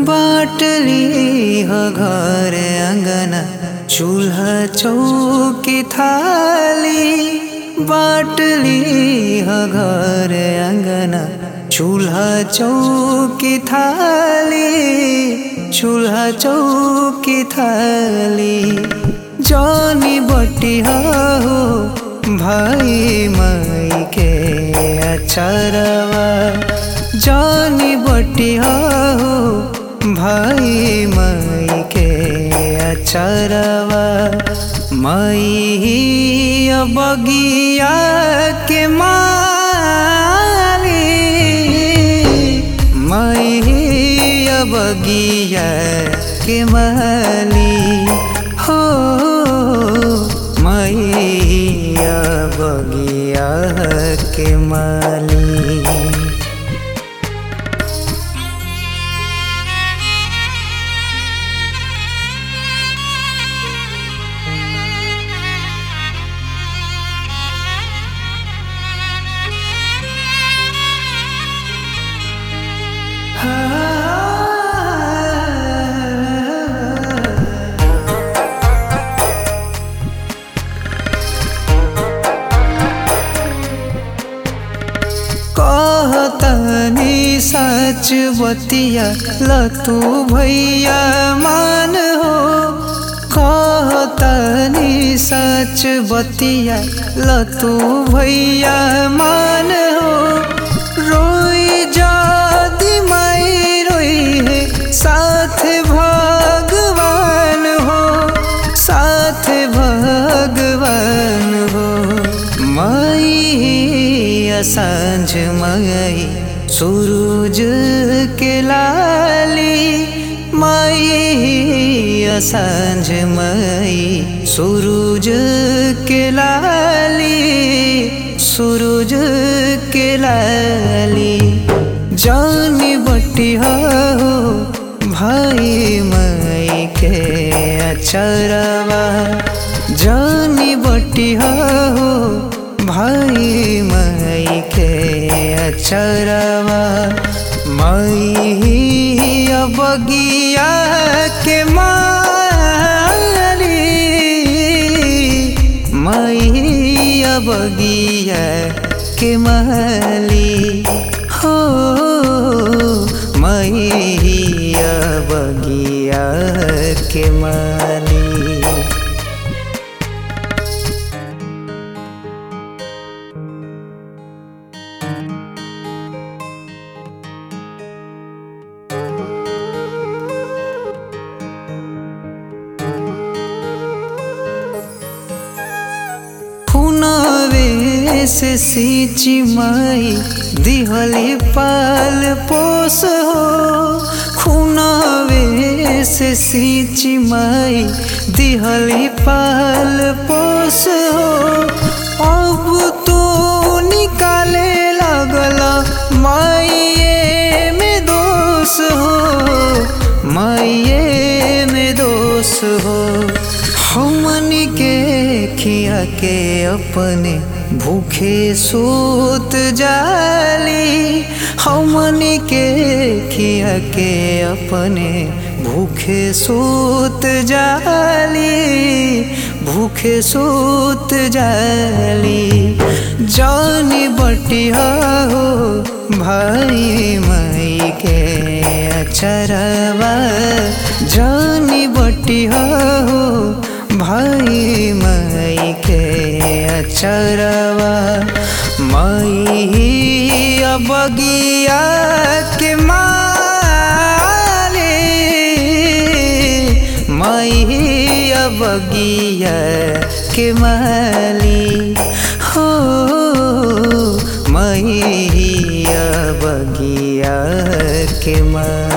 बाटली ह घर अंगना चूल्हा चौकी थाली बाटली ह घर अंगना चूल्हा चौकी थाली चूल्हा चौकी थाली जानी बटी हो भाई माई के अचरवा जानी बटी हो भाई माई के अचरवा माई बगिया के माली माई बगिया के माली हो मैया बगिया के माली कहतनी सच बतिया लतू भैया मान हो कहतनी सच बतिया लतू भैया मान हो रोई जादी माई रोई है साथ भगवान हो साथ भगवान हो माई सांझ मई सूरज के लाली माई सांझ मई सूरज के लाली सूरज के लाली जानी बटी हो भाई मई के अचरवा जानी बटी हो भाई मई के अचरवा मई बगिया के माली मई बगिया के माली हो मई बगिया के माली खुनवे से सींची माई दिहली पाल पोस हो खुनवे से सींची माई दिहली पाल पोस हो अब तो निकाले लगला माइये में दोष हो माइये में दोष हो हमनी के खिया के अपने भूखे सूत जाली हमनी के खिया के अपने भूखे सूत जाली भूखे सूत जाली जानी बटी हो भाई मई के अचरवा जानी बटी हो भाई मई के अचरवा मई बगिया के माले मई बगिया के माली हो मई बगिया के माली